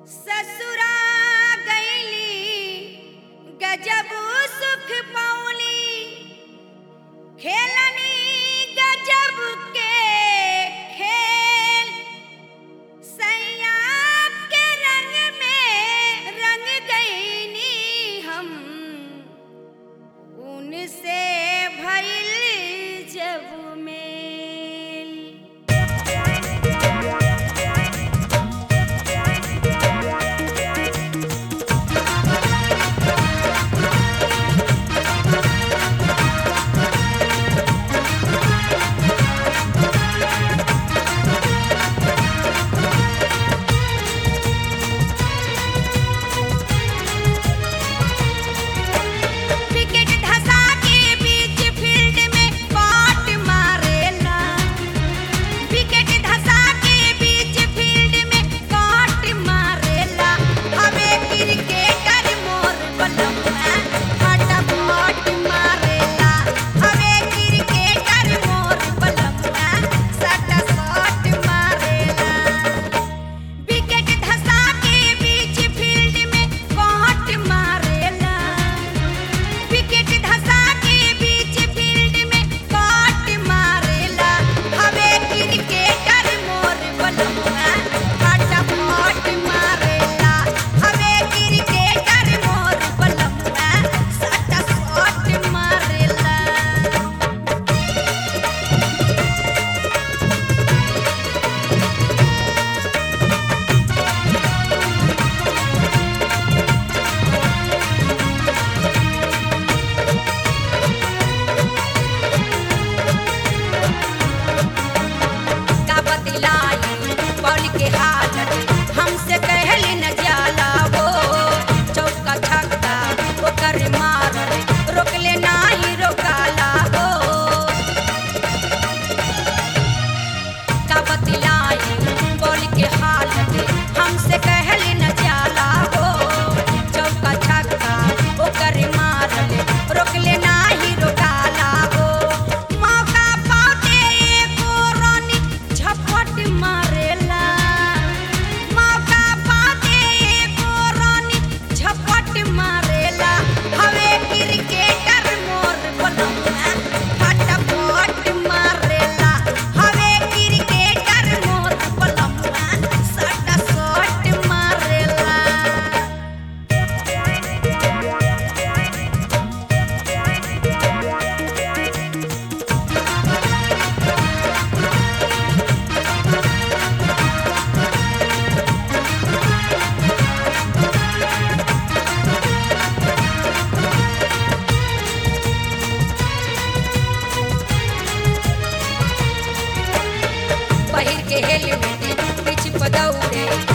ससुरा गईली गजब सुख पौली खेलनी गजब के खेल सैया के रंग में रंग गईनी हम उनसे भइल जब मेल विकेट धसा के बीच फील्ड में कॉट मारेला विकेट धसा के बीच फील्ड में कॉट मारेला हवे क्रिकेटर मोर बलमुआ फटाफट मारेला हवे क्रिकेटर मोर बलमुआ सटा शॉट मारेला विकेट धसा के बीच फील्ड में कॉट मारेला विकेट धसा के बीच फील्ड में कॉट मारेला हवे क्रिकेटर मोर बलमुआ फटाफट मारेला हवे क्रिकेटर मोर बलमुआ सटा शॉट मारेला का बतलाई बॉल के हालत हमसे कहली न जाला वो चौका छक्का ओकर मारल रोकले नाही रोकाला हो का बतलाई बॉल के हालत हमसे कहली न जाला हो चौका छक्का ओकर मारल रोकले नाही रोकाला हो मौका पाते एको रानी झपट मारेला मौका पाते एको रानी झपट मारेला हवे क्रिकेटर मोर बलमुआ फटाफट मारेला हवे क्रिकेटर मोर बलमुआ सटा शॉट मारेला पहिर के हेलमेट पीछ पदौड़े